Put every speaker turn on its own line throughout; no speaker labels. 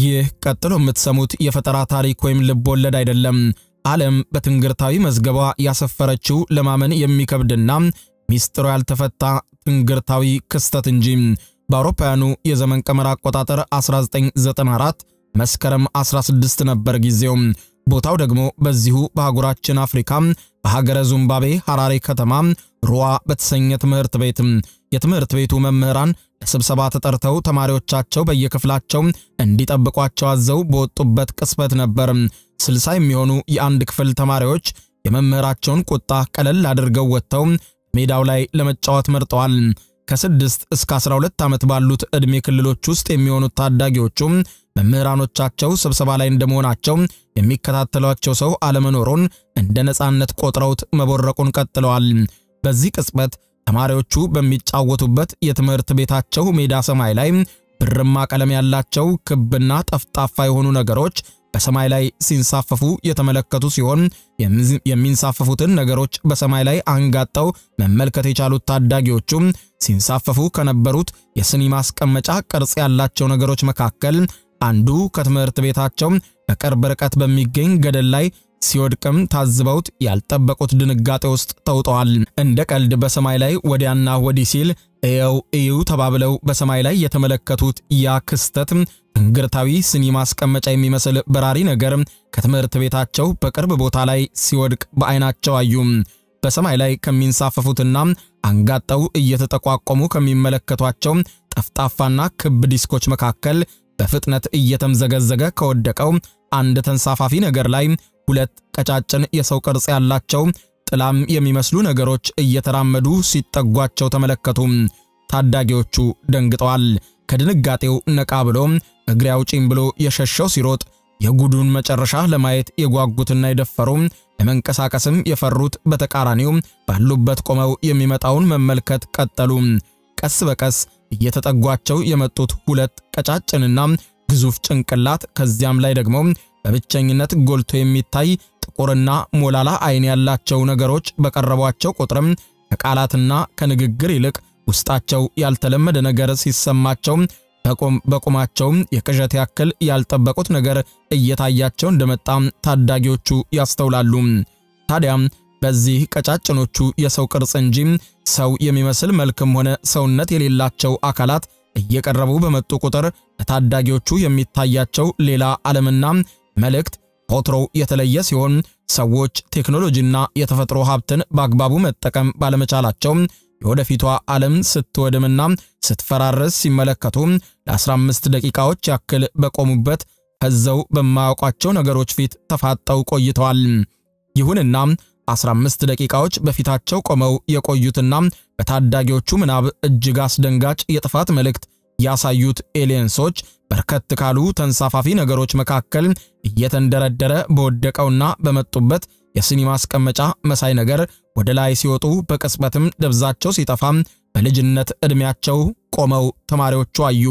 ይህ ቀጥሎ የምትሰሙት የፈጠራ ታሪክ ወይም ልብ ወለድ አይደለም። ዓለም በትንግርታዊ መዝገቧ ያሰፈረችው ለማመን የሚከብድና ሚስጥሩ ያልተፈታ ትንግርታዊ ክስተት እንጂ። በአውሮፓውያኑ የዘመን ቀመር አቆጣጠር 1994 መስከረም 16 ነበር ጊዜው። ቦታው ደግሞ በዚሁ በአህጉራችን አፍሪካ በሀገረ ዙምባቤ ሐራሬ ከተማ ሩዋ በተሰኘ ትምህርት ቤት የትምህርት ቤቱ መምህራን ለስብሰባ ተጠርተው ተማሪዎቻቸው በየክፍላቸው እንዲጠብቋቸው አዘው በወጡበት ቅጽበት ነበር። ስልሳ የሚሆኑ የአንድ ክፍል ተማሪዎች የመምህራቸውን ቁጣ ቀለል አድርገው ወጥተው ሜዳው ላይ ለመጫወት መርጠዋል። ከስድስት እስከ 12 ዓመት ባሉት ዕድሜ ክልሎች ውስጥ የሚሆኑት ታዳጊዎቹ መምህራኖቻቸው ስብሰባ ላይ እንደመሆናቸው የሚከታተሏቸው ሰው አለመኖሩን እንደ ነፃነት ቆጥረውት መቦረቁን ቀጥለዋል። በዚህ ቅጽበት ተማሪዎቹ በሚጫወቱበት የትምህርት ቤታቸው ሜዳ ሰማይ ላይ ብርማ ቀለም ያላቸው ክብና ጠፍጣፋ የሆኑ ነገሮች በሰማይ ላይ ሲንሳፈፉ የተመለከቱ ሲሆን የሚንሳፈፉትን ነገሮች በሰማይ ላይ አንጋጠው መመልከት የቻሉት ታዳጊዎቹ ሲንሳፈፉ ከነበሩት የስኒ ማስቀመጫ ቅርጽ ያላቸው ነገሮች መካከል አንዱ ከትምህርት ቤታቸው በቅርብ ርቀት በሚገኝ ገደል ላይ ሲወድቅም ታዝበውት ያልጠበቁት ድንጋጤ ውስጥ ተውጠዋል። እንደ ቀልድ በሰማይ ላይ ወዲያና ወዲህ ሲል እየው እዩ ተባብለው በሰማይ ላይ የተመለከቱት ያ ክስተት ትንግርታዊ ስኒ ማስቀመጫ የሚመስል በራሪ ነገር ከትምህርት ቤታቸው በቅርብ ቦታ ላይ ሲወድቅ በዓይናቸው አዩ። በሰማይ ላይ ከሚንሳፈፉትና አንጋጠው እየተጠቋቆሙ ከሚመለከቷቸው ጠፍጣፋና ክብ ዲስኮች መካከል በፍጥነት እየተምዘገዘገ ከወደቀው አንድ ተንሳፋፊ ነገር ላይ ሁለት ቀጫጭን የሰው ቅርጽ ያላቸው ጥላም የሚመስሉ ነገሮች እየተራመዱ ሲጠጓቸው ተመለከቱ። ታዳጊዎቹ ደንግጠዋል። ከድንጋጤው ነቃ ብሎ እግሬ አውጪኝ ብሎ የሸሸው ሲሮጥ የጉዱን መጨረሻ ለማየት የጓጉትና የደፈሩ ለመንቀሳቀስም የፈሩት በተቃራኒው ባሉበት ቆመው የሚመጣውን መመልከት ቀጠሉ። ቀስ በቀስ እየተጠጓቸው የመጡት ሁለት ቀጫጭንና ግዙፍ ጭንቅላት ከዚያም ላይ ደግሞ በብቸኝነት ጎልቶ የሚታይ ጥቁርና ሞላላ ዓይን ያላቸው ነገሮች በቀረቧቸው ቁጥርም ከቃላትና ከንግግር ይልቅ ውስጣቸው ያልተለመደ ነገር ሲሰማቸው በቁማቸውም የቅዠት ያክል ያልጠበቁት ነገር እየታያቸው እንደመጣ ታዳጊዎቹ ያስተውላሉ። ታዲያም በዚህ ቀጫጭኖቹ የሰው ቅርጽ እንጂ ሰው የሚመስል መልክም ሆነ ሰውነት የሌላቸው አካላት እየቀረቡ በመጡ ቁጥር ለታዳጊዎቹ የሚታያቸው ሌላ ዓለምና መልእክት ከወትሮው የተለየ ሲሆን ሰዎች ቴክኖሎጂና የተፈጥሮ ሀብትን በአግባቡ መጠቀም ባለመቻላቸው የወደፊቷ ዓለም ስትወድምና ስትፈራረስ ሲመለከቱ ለ15 ደቂቃዎች ያክል በቆሙበት ከዘው በማያውቋቸው ነገሮች ፊት ተፋጠው ቆይተዋል። ይሁንና 15 ደቂቃዎች በፊታቸው ቆመው የቆዩትና በታዳጊዎቹ ምናብ እጅግ አስደንጋጭ የጥፋት መልእክት ያሳዩት ኤሊየንሶች በርከት ካሉ ተንሳፋፊ ነገሮች መካከል እየተንደረደረ በወደቀውና በመጡበት የስኒ ማስቀመጫ መሳይ ነገር ወደ ላይ ሲወጡ በቅጽበትም ደብዛቸው ሲጠፋ በልጅነት ዕድሜያቸው ቆመው ተማሪዎቹ አዩ።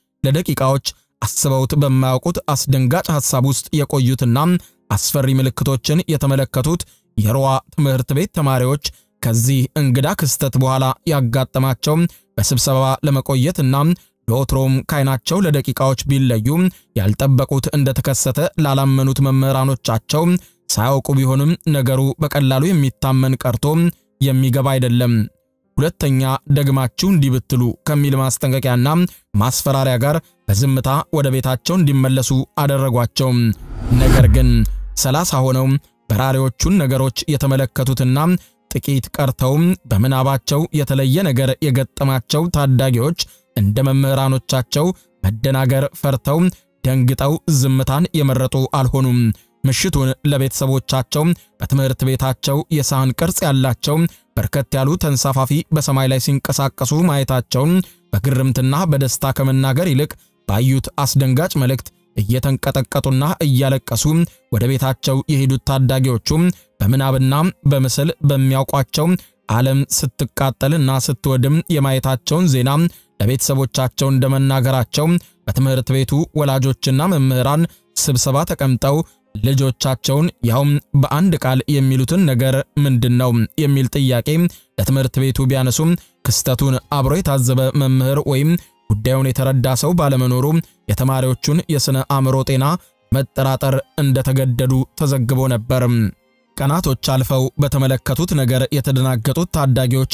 ለደቂቃዎች አስበውት በማያውቁት አስደንጋጭ ሐሳብ ውስጥ የቆዩትና አስፈሪ ምልክቶችን የተመለከቱት የሮዋ ትምህርት ቤት ተማሪዎች ከዚህ እንግዳ ክስተት በኋላ ያጋጠማቸው በስብሰባ ለመቆየትና ለወትሮም ካይናቸው ለደቂቃዎች ቢለዩ ያልጠበቁት እንደተከሰተ ላላመኑት መምህራኖቻቸው ሳያውቁ ቢሆንም ነገሩ በቀላሉ የሚታመን ቀርቶ የሚገባ አይደለም። ሁለተኛ ደግማችሁ እንዲህ ብትሉ ከሚል ማስጠንቀቂያና ማስፈራሪያ ጋር በዝምታ ወደ ቤታቸው እንዲመለሱ አደረጓቸው። ነገር ግን ሰላሳ ሆነው በራሪዎቹን ነገሮች የተመለከቱትና ጥቂት ቀርተውም በምናባቸው የተለየ ነገር የገጠማቸው ታዳጊዎች እንደ መምህራኖቻቸው መደናገር ፈርተው ደንግጠው ዝምታን የመረጡ አልሆኑም። ምሽቱን ለቤተሰቦቻቸው በትምህርት ቤታቸው የሳህን ቅርጽ ያላቸው በርከት ያሉ ተንሳፋፊ በሰማይ ላይ ሲንቀሳቀሱ ማየታቸውን በግርምትና በደስታ ከመናገር ይልቅ ባዩት አስደንጋጭ መልእክት እየተንቀጠቀጡና እያለቀሱ ወደ ቤታቸው የሄዱት ታዳጊዎቹም በምናብና በምስል በሚያውቋቸው ዓለም ስትቃጠልና ስትወድም የማየታቸውን ዜና ለቤተሰቦቻቸው እንደመናገራቸው በትምህርት ቤቱ ወላጆችና መምህራን ስብሰባ ተቀምጠው ልጆቻቸውን ያውም በአንድ ቃል የሚሉትን ነገር ምንድን ነው የሚል ጥያቄ ለትምህርት ቤቱ ቢያነሱም ክስተቱን አብሮ የታዘበ መምህር ወይም ጉዳዩን የተረዳ ሰው ባለመኖሩ የተማሪዎቹን የሥነ አእምሮ ጤና መጠራጠር እንደተገደዱ ተዘግቦ ነበር። ቀናቶች አልፈው በተመለከቱት ነገር የተደናገጡት ታዳጊዎች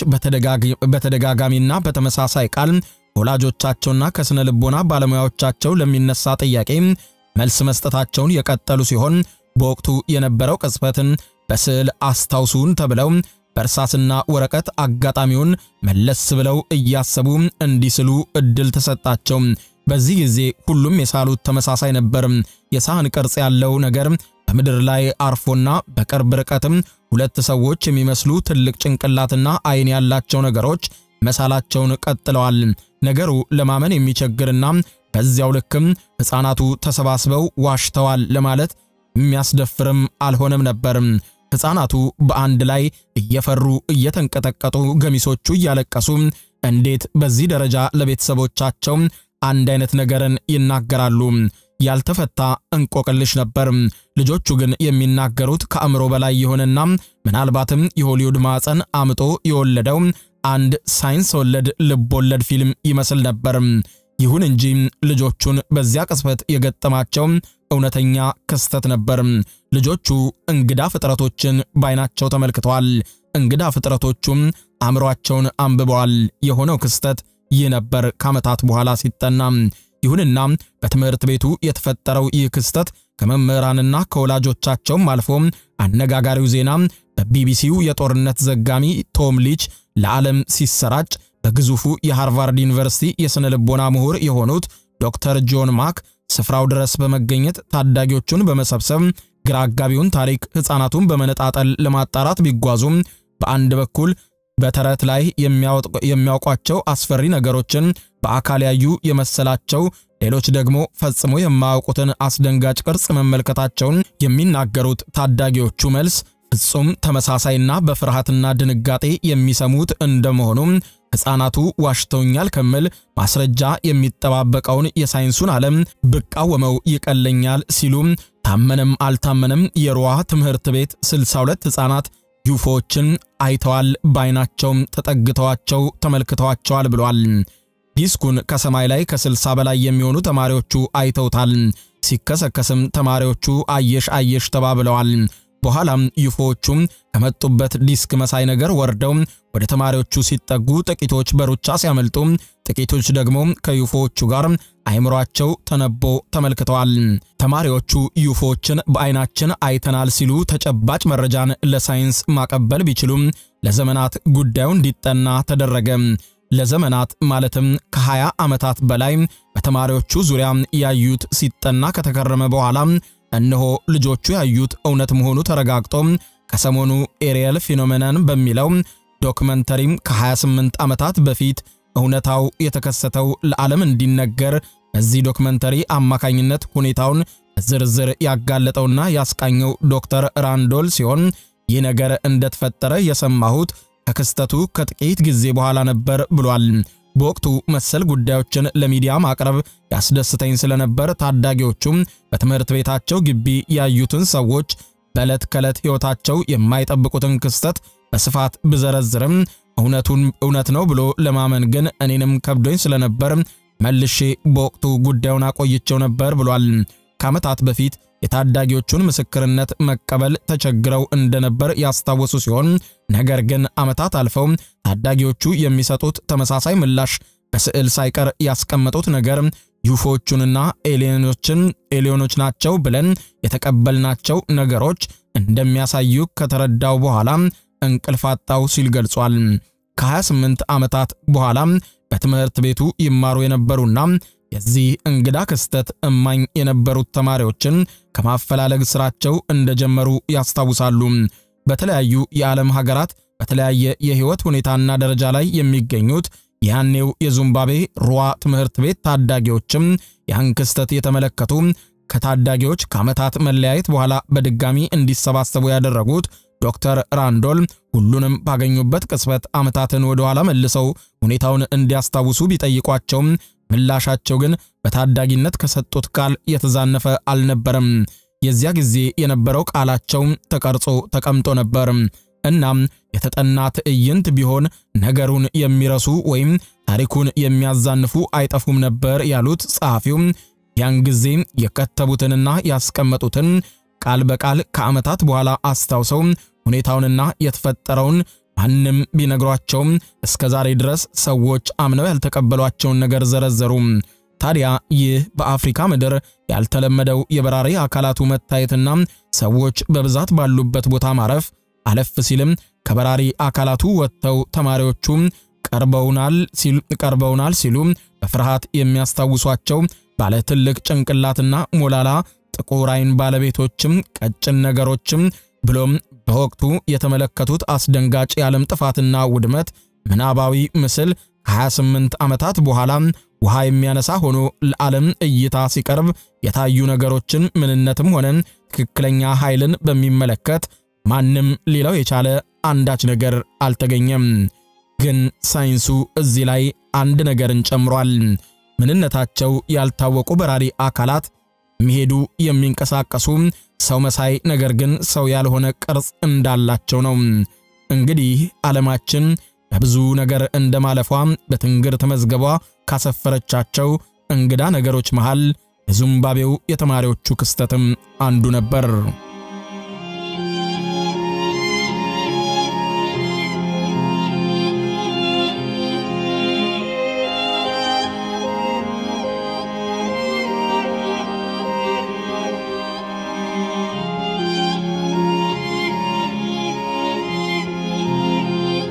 በተደጋጋሚና በተመሳሳይ ቃል ከወላጆቻቸውና ከሥነ ልቦና ባለሙያዎቻቸው ለሚነሳ ጥያቄ መልስ መስጠታቸውን የቀጠሉ ሲሆን በወቅቱ የነበረው ቅጽበትን በስዕል አስታውሱን ተብለው በእርሳስና ወረቀት አጋጣሚውን መለስ ብለው እያሰቡ እንዲስሉ እድል ተሰጣቸው። በዚህ ጊዜ ሁሉም የሳሉት ተመሳሳይ ነበር። የሳህን ቅርጽ ያለው ነገር በምድር ላይ አርፎና በቅርብ ርቀትም ሁለት ሰዎች የሚመስሉ ትልቅ ጭንቅላትና ዓይን ያላቸው ነገሮች መሳላቸውን ቀጥለዋል። ነገሩ ለማመን የሚቸግርና በዚያው ልክም ሕፃናቱ ተሰባስበው ዋሽተዋል ለማለት የሚያስደፍርም አልሆነም ነበር። ሕፃናቱ በአንድ ላይ እየፈሩ እየተንቀጠቀጡ፣ ገሚሶቹ እያለቀሱ እንዴት በዚህ ደረጃ ለቤተሰቦቻቸው አንድ አይነት ነገርን ይናገራሉ? ያልተፈታ እንቆቅልሽ ነበር። ልጆቹ ግን የሚናገሩት ከአእምሮ በላይ የሆነና ምናልባትም የሆሊውድ ማዕፀን አምጦ የወለደው አንድ ሳይንስ ወለድ ልብ ወለድ ፊልም ይመስል ነበር። ይሁን እንጂ ልጆቹን በዚያ ቅጽበት የገጠማቸው እውነተኛ ክስተት ነበር። ልጆቹ እንግዳ ፍጥረቶችን ባይናቸው ተመልክተዋል። እንግዳ ፍጥረቶቹም አእምሯቸውን አንብበዋል። የሆነው ክስተት ይህ ነበር ከዓመታት በኋላ ሲጠና። ይሁንና በትምህርት ቤቱ የተፈጠረው ይህ ክስተት ከመምህራንና ከወላጆቻቸውም አልፎ አነጋጋሪው ዜና በቢቢሲው የጦርነት ዘጋሚ ቶም ሊች ለዓለም ሲሰራጭ በግዙፉ የሃርቫርድ ዩኒቨርሲቲ የሥነ ልቦና ምሁር የሆኑት ዶክተር ጆን ማክ ስፍራው ድረስ በመገኘት ታዳጊዎቹን በመሰብሰብ ግራ አጋቢውን ታሪክ ሕፃናቱን በመነጣጠል ለማጣራት ቢጓዙም በአንድ በኩል በተረት ላይ የሚያውቋቸው አስፈሪ ነገሮችን በአካል ያዩ የመሰላቸው፣ ሌሎች ደግሞ ፈጽሞ የማያውቁትን አስደንጋጭ ቅርጽ መመልከታቸውን የሚናገሩት ታዳጊዎቹ መልስ ፍጹም ተመሳሳይና በፍርሃትና ድንጋጤ የሚሰሙት እንደመሆኑም ሕፃናቱ ዋሽተውኛል ከምል ማስረጃ የሚጠባበቀውን የሳይንሱን ዓለም ብቃወመው ይቀለኛል ሲሉ ታመነም አልታመነም የሩዋ ትምህርት ቤት 62 ሕፃናት ዩፎዎችን አይተዋል፣ በዓይናቸውም ተጠግተዋቸው ተመልክተዋቸዋል ብሏል። ዲስኩን ከሰማይ ላይ ከ60 በላይ የሚሆኑ ተማሪዎቹ አይተውታል። ሲከሰከስም ተማሪዎቹ አየሽ አየሽ ተባብለዋል። በኋላም ዩፎዎቹም ከመጡበት ዲስክ መሳይ ነገር ወርደው ወደ ተማሪዎቹ ሲጠጉ ጥቂቶች በሩጫ ሲያመልጡ፣ ጥቂቶች ደግሞ ከዩፎዎቹ ጋር አይምሯቸው ተነቦ ተመልክተዋል። ተማሪዎቹ ዩፎዎችን በዓይናችን አይተናል ሲሉ ተጨባጭ መረጃን ለሳይንስ ማቀበል ቢችሉም ለዘመናት ጉዳዩ እንዲጠና ተደረገ። ለዘመናት ማለትም ከ20 ዓመታት በላይ በተማሪዎቹ ዙሪያ ያዩት ሲጠና ከተከረመ በኋላ እነሆ ልጆቹ ያዩት እውነት መሆኑ ተረጋግጦ ከሰሞኑ ኤሪየል ፊኖሜናን በሚለው ዶክመንተሪም ከ28 ዓመታት በፊት እውነታው የተከሰተው ለዓለም እንዲነገር በዚህ ዶክመንተሪ አማካኝነት ሁኔታውን ዝርዝር ያጋለጠውና ያስቃኘው ዶክተር ራንዶል ሲሆን ይህ ነገር እንደተፈጠረ የሰማሁት ከክስተቱ ከጥቂት ጊዜ በኋላ ነበር ብሏል። በወቅቱ መሰል ጉዳዮችን ለሚዲያ ማቅረብ ያስደስተኝ ስለነበር ታዳጊዎቹም በትምህርት ቤታቸው ግቢ ያዩትን ሰዎች በዕለት ከዕለት ሕይወታቸው የማይጠብቁትን ክስተት በስፋት ብዘረዝርም እውነቱን እውነት ነው ብሎ ለማመን ግን እኔንም ከብዶኝ ስለነበር መልሼ በወቅቱ ጉዳዩን አቆይቸው ነበር ብሏል። ከዓመታት በፊት የታዳጊዎቹን ምስክርነት መቀበል ተቸግረው እንደነበር ያስታወሱ ሲሆን ነገር ግን ዓመታት አልፈው ታዳጊዎቹ የሚሰጡት ተመሳሳይ ምላሽ በስዕል ሳይቀር ያስቀመጡት ነገር ዩፎዎቹንና ኤሊዮኖችን ኤሊዮኖች ናቸው ብለን የተቀበልናቸው ነገሮች እንደሚያሳዩ ከተረዳው በኋላ እንቅልፍ አጣው ሲል ገልጿል። ከ28 ዓመታት በኋላ በትምህርት ቤቱ ይማሩ የነበሩና የዚህ እንግዳ ክስተት እማኝ የነበሩት ተማሪዎችን ከማፈላለግ ስራቸው እንደጀመሩ ያስታውሳሉ። በተለያዩ የዓለም ሀገራት በተለያየ የህይወት ሁኔታና ደረጃ ላይ የሚገኙት ያኔው የዚምባብዌ ሩዋ ትምህርት ቤት ታዳጊዎችም ያን ክስተት የተመለከቱ ከታዳጊዎች ከዓመታት መለያየት በኋላ በድጋሚ እንዲሰባሰቡ ያደረጉት ዶክተር ራንዶል ሁሉንም ባገኙበት ቅጽበት ዓመታትን ወደ ኋላ መልሰው ሁኔታውን እንዲያስታውሱ ቢጠይቋቸውም ምላሻቸው ግን በታዳጊነት ከሰጡት ቃል የተዛነፈ አልነበረም። የዚያ ጊዜ የነበረው ቃላቸው ተቀርጾ ተቀምጦ ነበር። እናም የተጠና ትዕይንት ቢሆን ነገሩን የሚረሱ ወይም ታሪኩን የሚያዛንፉ አይጠፉም ነበር ያሉት ጸሐፊው ያን ጊዜ የከተቡትንና ያስቀመጡትን ቃል በቃል ከዓመታት በኋላ አስታውሰው ሁኔታውንና የተፈጠረውን ማንም ቢነግሯቸውም እስከ ዛሬ ድረስ ሰዎች አምነው ያልተቀበሏቸውን ነገር ዘረዘሩ። ታዲያ ይህ በአፍሪካ ምድር ያልተለመደው የበራሪ አካላቱ መታየትና ሰዎች በብዛት ባሉበት ቦታ ማረፍ አለፍ ሲልም ከበራሪ አካላቱ ወጥተው ተማሪዎቹ ቀርበውናል ሲሉ በፍርሃት የሚያስታውሷቸው ባለ ትልቅ ጭንቅላትና ሞላላ ጥቁር ዓይን ባለቤቶችም ቀጭን ነገሮችም ብሎም በወቅቱ የተመለከቱት አስደንጋጭ የዓለም ጥፋትና ውድመት ምናባዊ ምስል ከ28 ዓመታት በኋላ ውሃ የሚያነሳ ሆኖ ለዓለም እይታ ሲቀርብ የታዩ ነገሮችን ምንነትም ሆነ ትክክለኛ ኃይልን በሚመለከት ማንም ሊለው የቻለ አንዳች ነገር አልተገኘም። ግን ሳይንሱ እዚህ ላይ አንድ ነገርን ጨምሯል። ምንነታቸው ያልታወቁ በራሪ አካላት የሚሄዱ የሚንቀሳቀሱ ሰው መሳይ ነገር ግን ሰው ያልሆነ ቅርጽ እንዳላቸው ነው። እንግዲህ ዓለማችን በብዙ ነገር እንደማለፏ በትንግርት መዝገቧ ካሰፈረቻቸው እንግዳ ነገሮች መሃል የዚምባብዌው የተማሪዎቹ ክስተትም አንዱ ነበር።